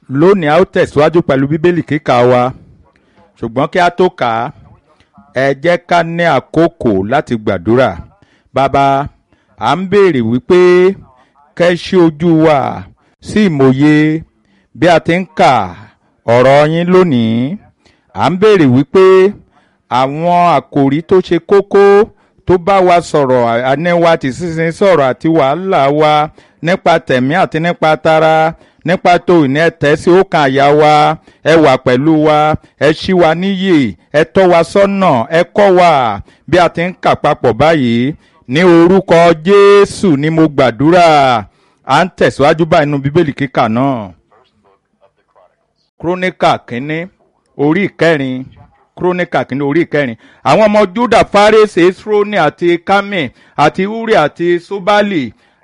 lónìí a ó tẹ̀síwájú pẹ̀lú bíbélì kíkà wa ṣùgbọ́n kí a tó kà á ẹ jẹ́ ká ní àkókò láti gbàdúrà bàbá à ń béèrè wípé kẹ́ ṣí ojú wa sí ìmòye bí a ti ń kà ọ̀rọ̀ yín lónìí à ń béèrè wípé àwọn àkòrí tó ṣe kókó tó bá wa sọ̀rọ̀ àníwá tí sísin sọ̀rọ̀ àti wàhálà wa nípa tẹ̀mí àti nípa tara nípa tó ìní ẹ̀tẹ́ sí ọkàn àyà wa ẹ wà pẹ̀lú wa ẹ ṣí wa níyè ẹ tọ́ wa sọ́nà ẹ kọ́ wa bí a ti ń kà papọ̀ báyìí ní orúkọ Jésù ni mo gbàdúrà à ń tẹ̀síwájú báyìí nínú bíbélì kíkà náà. króníkà kínní orí ìkẹrin króníkà kínní orí ìkẹrin àwọn ọmọ Júdà Fárésì Esroni àti Kámì àti Uri àti Ṣóbálì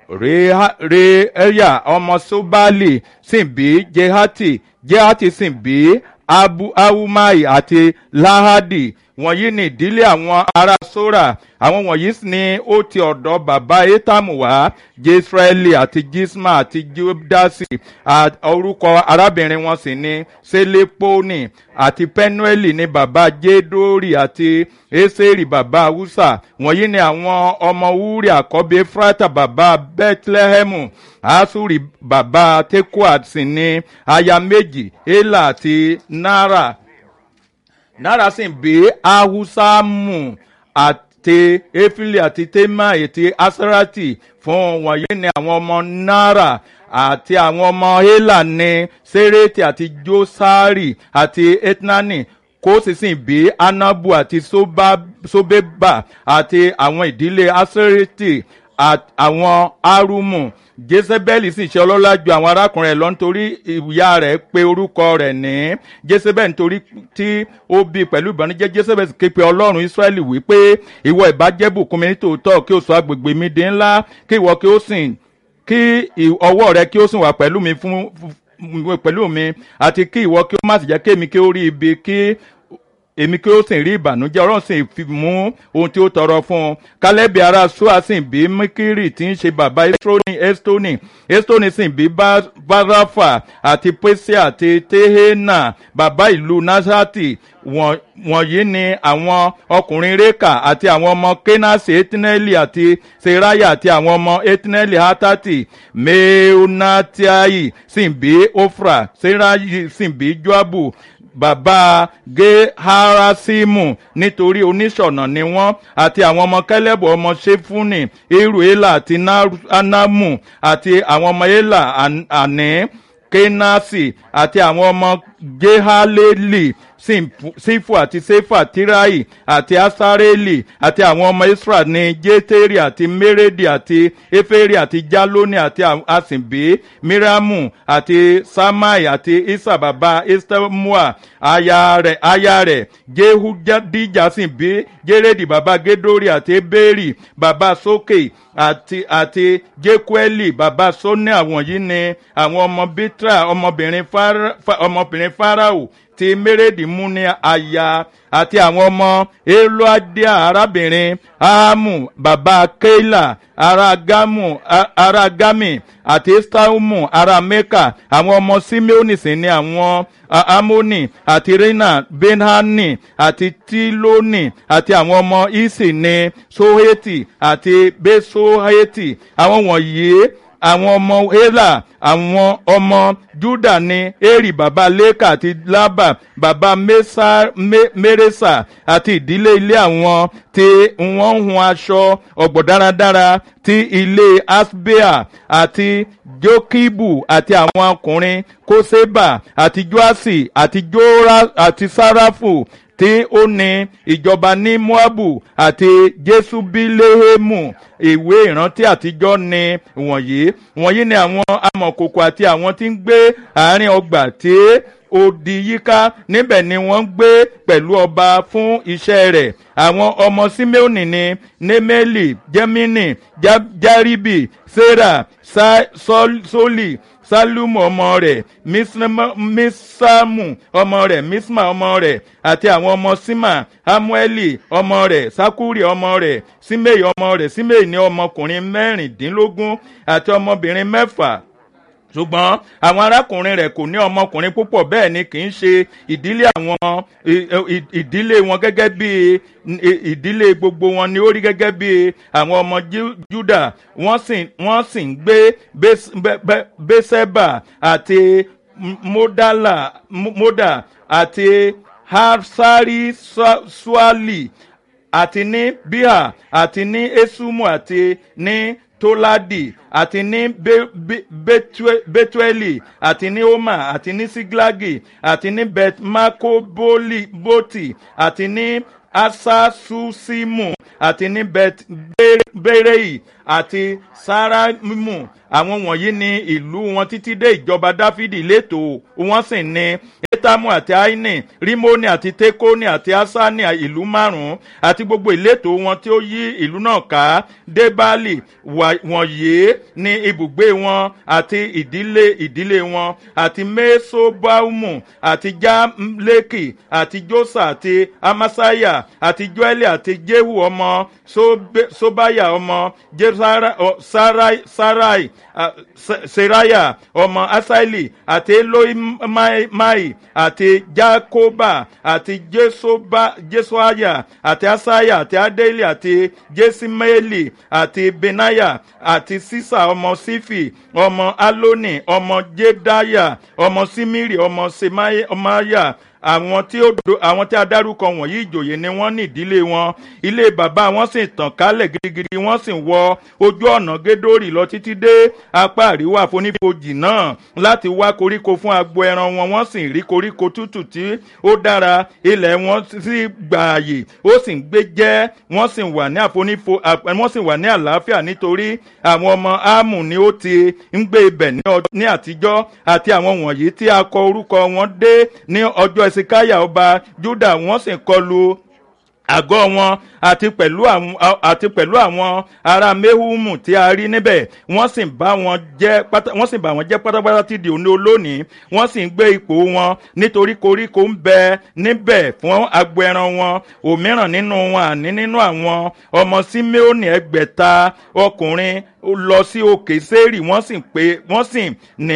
re ẹyà ọmọ Ṣóbálì sì bí Jehati Jehati sì bí abu ahumai àti lahadi wọ̀nyí ni ìdílé àwọn ará sora àwọn wọ̀nyí ni ó ti ọ̀dọ̀ bàbá etamu wá jesraeli àti jisma àti judasi orúkọ arábìnrin wọn sì ni seleponi àti penueli ni bàbá jedori àti eseri bàbá usa wọ̀nyí ni àwọn ọmọ wúri àkọ́bí efrata bàbá bethlehemu asuri bàbá tekoa sì ni aya méjì ela àti nara nara sì bí ahusamu àti efili àti tema àti asarati fún wọ̀nyí ni àwọn ọmọ nara àti àwọn ọmọ hela ní sereti àti josari àti etnani kó sì sì bí anabu àti sobeba àti àwọn ìdílé asereti àwọn arumu jezebeli sì ṣe ọlọ́lá ju àwọn arákùnrin rẹ̀ lọ nítorí ìyá rẹ̀ pé orúkọ rẹ̀ ní jezebel nítorí tí ó bí pẹ̀lú ìbànújẹ́ jezebel sì ké pe ọlọ́run israẹli wípé ìwọ ìbàjẹ́ bùkún mi nítòótọ́ kí o sọ agbègbè mi di ńlá kí ìwọ kí o sìn kí ọwọ́ rẹ kí o sìn wà pẹ̀lú mi fún pẹ̀lú mi àti kí ìwọ kí o má sì jẹ́ kí èmi kí o rí ibi kí èmi kí ó sì rí ìbànújẹ́ ọlọ́run sì fi mú ohun tí ó tọrọ fún un kálẹ́bì ará sua sì bí mikiri tí ń ṣe bàbá estroni estoni estoni sì bí barafa àti pèsè àti tehena bàbá ìlú nasati wọ̀nyí ni àwọn ọkùnrin reka àti àwọn ọmọ kenasi etineli àti seraya àti àwọn ọmọ etineli hatati meonatiai sì bí ofra serayi sì bí joabu bàbá geharasimu nítorí oníṣọ̀nà ni wọ́n àti àwọn ọmọ kẹlẹ́bù ọmọ ṣẹ́fúnì eruela àti anamu àti àwọn ọmọ ela àní kenasi àti àwọn ọmọ gehaleli sífù àti sefa tirai àti asareli àti àwọn ọmọ israel ní jeteri àti meredi àti eferi àti jaloni àti asinbi miriamu àti samai àti isa baba estemua aya rẹ̀ aya rẹ̀ jehudija sì bí jeredi baba gedori àti eberi baba soke àti àti jekueli baba sonia wọ̀nyí ni àwọn ọmọ bitra ọmọbìnrin fara ọmọbìnrin farao ti mérédì mú ní aya àti àwọn ọmọ eloadia arábìnrin ahamu baba keila ara gamu ara gami àti estaumu ara meka àwọn ọmọ simeoni sì ni àwọn amoni àti rina benhani àti tiloni àti àwọn ọmọ isi ni soheti àti besoheti àwọn wọ̀nyí àwọn ọmọ hela àwọn ọmọ juda ní eri baba leka àti laba baba meresa àti ìdílé ilé àwọn tí wọ́n ń hun aṣọ ọ̀gbọ̀ dáradára ti ilé asbea àti jokibu àti àwọn ọkùnrin koseba àti joasi àti jora àti sarafu tí ó ní ìjọba ní moabu àti jesubilehemu ìwé ìrántí àtijọ́ ni wọ̀nyí wọ̀nyí ni àwọn amọ̀kòkò àti àwọn tí ń gbé àárín ọgbà tí odi yíká níbẹ̀ ni wọ́n ń gbé pẹ̀lú ọba fún iṣẹ́ rẹ̀ àwọn ọmọ simeoni ni nemeli jemini jaribi sarah soli salumu ọmọ rẹ̀ misamu ọmọ rẹ̀ misma ọmọ rẹ̀ àti àwọn ọmọ sima hamueli ọmọ rẹ̀ sakuri ọmọ rẹ̀ simei ọmọ rẹ̀ simei ní ọmọkùnrin mẹ́rìndínlógún àti ọmọbìnrin mẹ́fà ṣùgbọ́n àwọn arákùnrin rẹ̀ kò ní ọmọkùnrin púpọ̀ bẹ́ẹ̀ ni kì í ṣe ìdílé àwọn ìdílé wọn gẹ́gẹ́ bí ìdílé gbogbo wọn ni ó rí gẹ́gẹ́ bí àwọn ọmọ Júdà wọ́n sì wọ́n sì ń gbé Bẹ́sẹ̀bà àti Módà àti Harsari Suali àti ní Bíhà àti ní Esumu àti ní toladi àti ní betueli àti ní oma àti ní siglagi àti ní betmakoboti àti ní asasusimu àti ní berei àti saraimu àwọn wọ̀nyí ni ìlú wọn títí dé ìjọba dáfídì létò wọ́n sì ní etamu àti aini rimoni àti tekoni àti asani ìlú márùn-ún àti gbogbo ìletò wọn tí ó yí ìlú náà ká débálì wọ̀nyí ní ibùgbé wọn àti ìdílé ìdílé wọn àti mesobaumu àti jamleki àti josa àti amasaya àti joeli àti jehu ọmọ sobaya ọmọ sarai, sarai uh, seraya ọmọ asaili àti eloimai àti jacoba àti jesoaya àti asaya àti adeli àti jesimeli àti benaya àti sisa ọmọ sifi ọmọ aloni ọmọ jedaya ọmọ simiri ọmọ semaya àwọn tí ó do àwọn tí a dárúkọ wọ̀nyí ìjòyè ni wọ́n ní ìdílé wọn ilé bàbá wọn sì tàn kálẹ̀ gidigidi wọ́n sì wọ ojú ọ̀nà gédórì lọ títí dé apá àríwá àfonífojì náà láti wá koríko fún agbo ẹran wọn wọ́n sì rí koríko tútù tí ó dára ilẹ̀ wọn sì gbààyè ó sì ń gbé jẹ́ wọ́n sì wà ní àfonífo wọ́n sì wà ní àlàáfíà nítorí àwọn ọmọ ámù ni ó ti ń gbé ibẹ̀ ní àtijọ́ àti àwọn wọ̀nyí tí a kọ orúkọ wọn dé ní ọjọ́ ẹ̀sìkáyà ọba júdà wọ́n sì kọlu àgọ́ wọn àti pẹ̀lú àwọn àti pẹ̀lú àwọn ará mehumu tí a rí níbẹ̀ wọ́n sì bá wọn jẹ́ pátá wọ́n sì bá wọn jẹ́ pátápátá ti di òní olónìí wọ́n sì ń gbé ipò wọn nítorí koríko ń bẹ níbẹ̀ fún agbo ẹran wọn òmíràn nínú wọn àní nínú àwọn ọmọ simeoni ẹgbẹ̀ta ọkùnrin lọ sí òkè sẹ́ẹ̀rì wọ́n sì pé wọ́n sì ní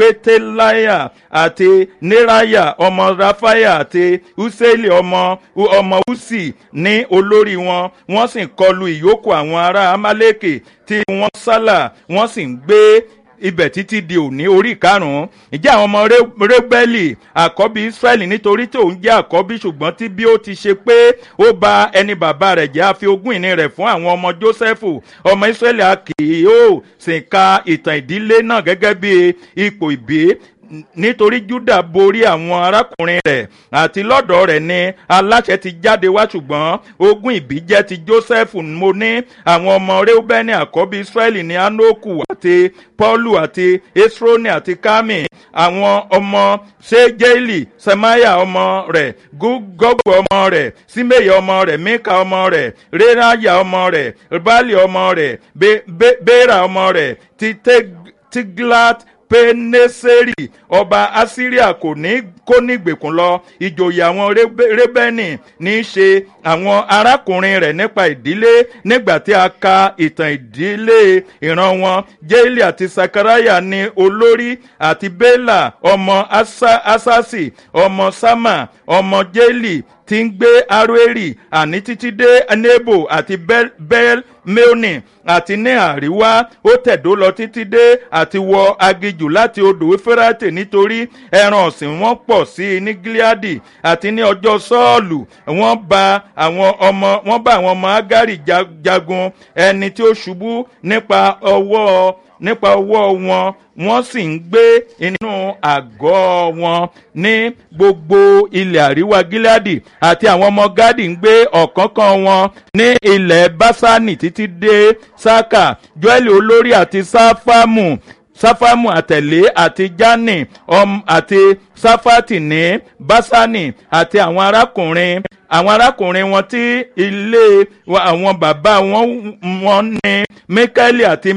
pétéláyà àti neraya ọmọ rafaya àti useli ọmọ ọmọ usi ní olórí wọn wọ́n sì kọlu ìyókù àwọn ará amaleke tí wọ́n sálà wọ́n sì ń gbé ibẹ̀ títí di òní orí karùn-ún ìjẹ́ àwọn ọmọ rẹ́bẹ́lì àkọ́bí israẹli nítorí tí òun jẹ́ àkọ́bí ṣùgbọ́n tí bí ó ti ṣe pé ó ba ẹni bàbá rẹ̀ jẹ́ àfi ogún ìní rẹ̀ fún àwọn ọmọ jósẹ́fù ọmọ israẹli a kì yóò sì ka ìtàn ìdílé náà gẹ́gẹ́ bí ipò ìbí nítorí juda borí àwọn arákùnrin rẹ̀ àti lọ́dọ̀ rẹ̀ ni aláṣẹ ti jáde wá ṣùgbọ́n ogún ìbí jẹ́ ti joseph mo ní àwọn ọmọ reubeni àkọ́bí israẹli ní anoku àti paulu àti esroni àti kami àwọn ọmọ sejeli semaya ọmọ rẹ̀ gọgbọ ọmọ rẹ̀ simeya ọmọ rẹ̀ mika ọmọ rẹ̀ reraya ọmọ rẹ̀ bali ọmọ rẹ̀ bera ọmọ rẹ̀ ti tiglat peneseri ọba asiria kò ní kó nígbèkùn lọ ìjòyè àwọn rébẹ́nì ní í ṣe àwọn arákùnrin rẹ̀ nípa ìdílé nígbà tí a ka ìtàn ìdílé ìran wọn jéèlì àti sakaraya ní olórí àti bela ọmọ asasi ọmọ sama ọmọ jéèlì tí ń gbé aroeri àní títí dé nebo àti bel meoni àti ní àríwá ó tẹ̀dó lọ títí dé àti wọ agijù láti odò efirate nítorí ẹran ọ̀sìn wọn pọ̀ sí i ní gileadi àti ní ọjọ́ sọ́ọ̀lù wọ́n bá àwọn ọmọ wọ́n bá àwọn ọmọ agari jagun ẹni tí ó ṣubú nípa ọwọ́ nípa ọwọ́ wọn wọ́n sì ń gbé inú àgọ́ wọn ní gbogbo ilẹ̀ àríwá gíláàdì àti àwọn ọmọ gádì ń gbé ọ̀kánkán wọn ní ilẹ̀ básánì títí dé sáka joel olórí àti sáfàmù sáfàmù àtẹ̀lé àti jani um, àti sáfàtì ní básánì àti àwọn arákùnrin àwọn arákùnrin wọn tí ilé àwọn bàbá wọn wọn ní mikaeli àti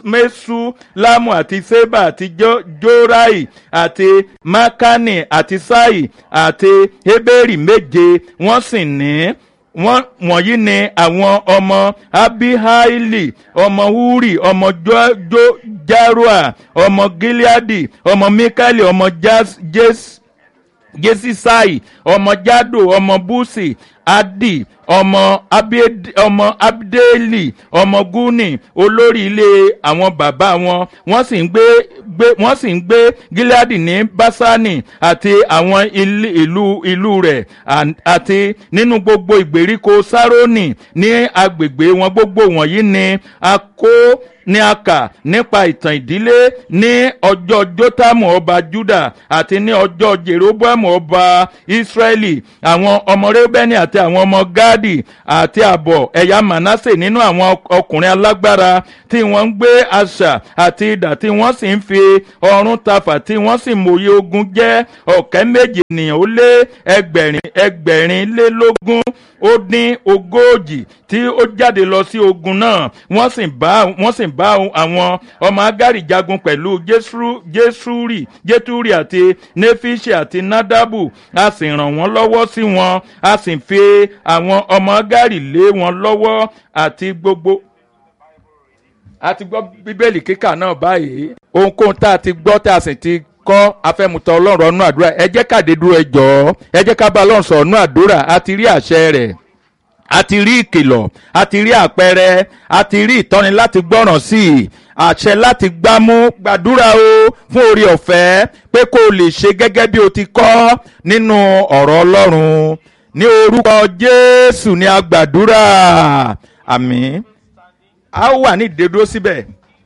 mesulamu àti seba àti jorai àti makani àti sai àti heberi méje wọ́n sì ní wọ́n wọ̀nyí ni àwọn ọmọ abihaili ọmọ huri ọmọ Jo- Jo- jarua ọmọ gileadi ọmọ mikaeli ọmọ Jas- jes jesisai ọmọ jado ọmọ busi adi ọmọ Abed- ọmọ abdeli ọmọ guni olórí ilé àwọn bàbá wọn wọ́n sì ń gbé gbé wọ́n sì ń gbé gileadi ní basani àti àwọn ilé- ìlú ìlú rẹ̀ àn- àti nínú gbogbo ìgbèríko saroni ní agbègbè wọn gbogbo wọ̀nyí ni a kó ní a kà nípa ìtàn ìdílé ní ọjọ́ jótámù ọba juda àti ní ọjọ́ jeroboamu ọba israẹli àwọn ọmọ rẹ́bẹ́nì àti àwọn ọmọ gadi àti àbọ̀ ẹ̀yà manasse nínú àwọn ọk- ọkùnrin alágbára tí wọ́n ń gbé àṣà àti idà tí wọ́n sì ń fi ọrún tafà tí wọ́n sì mòye ogun jẹ́ ọ̀kẹ́ méje ènìyàn ó lé ẹgbẹ̀rin ẹgbẹ̀rin lé lógún ó dín ogójì tí ó jáde lọ sí ogun náà wọ́n sì bá wọ́n sì bá àwọn ọmọ agari jagun pẹ̀lú Jesru- jesuri jeturi àti nefishi àti nadabu a sì ràn wọ́n lọ́wọ́ sí wọn a sì fi àwọn ọmọ agari lé wọn lọ́wọ́ àti gbogbo a ti gbọ́ bíbélì kíkà náà báyìí ohunkóhun tá a ti gbọ́ tá a sì ti kọ́ afẹ́mutọ́ ọlọ́run ọ̀nù àdúrà ẹ jẹ́ káde dúró ẹ jọ̀ọ́ ẹ jẹ́ ká bá ọlọ́run sọ̀rọ̀ ọ̀nù àdúrà a ti rí àṣẹ rẹ̀ a ti rí ìkìlọ̀ a ti rí àpẹẹrẹ a ti rí ìtọ́ni láti gbọ́ràn sí i àṣẹ láti gbámú gbàdúrà o fún orí ọ̀fẹ́ pé kó o lè ṣe gẹ́gẹ́ bí o ti kọ́ nínú ọ̀rọ̀ ọlọ́run ní orúkọ jésù ní a gbàdúrà àmín a ó wà ní ìdédúró síbẹ̀.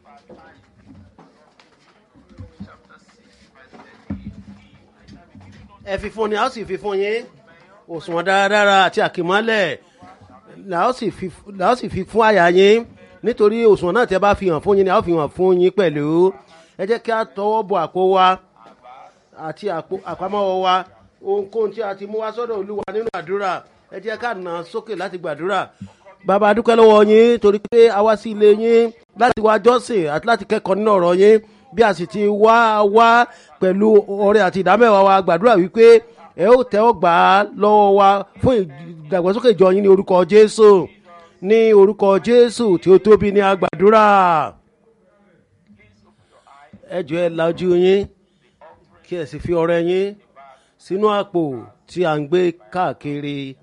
ẹ fi fún ni a ó sì fi fún yín òṣùwọ̀n dáradára àti àkìmọ́lẹ̀ la ó sì fi la ó sì fi fún àyà yín nítorí òṣùwọ̀n náà tẹ́ bá fi hàn fún yín ni a ó fi hàn fún yín pẹ̀lú ẹ jẹ́ kí a tọwọ́ bọ àpò wa àti àpò àpamọ́wọ́ wa ohunkóhun tí a ti mú wá sọ́dọ̀ olúwa nínú àdúrà ẹ jẹ́ ká nà án sókè láti gbàdúrà bàbá a dúpẹ́ lọ́wọ́ yín torí pé a wá sí ilé yín láti wá jọ́sìn àti láti kẹ́kọ̀ọ́ nínú ọ̀rọ̀ yín bí a sì ti wá wá pẹ̀lú ọrẹ àti ìdámẹ́wàá wa gbàdúrà wípé ẹ ó tẹ́ ọ gbà á lọ́wọ́ wa fún ìdàgbàsókè ìjọ yín ní orúkọ jésù ní orúkọ jésù tí ó tóbi ní agbàdúrà ẹ jọ ẹ la ojú yín kí ẹ sì fi ọrẹ yín sínú àpò tí à ń gbé káàkiri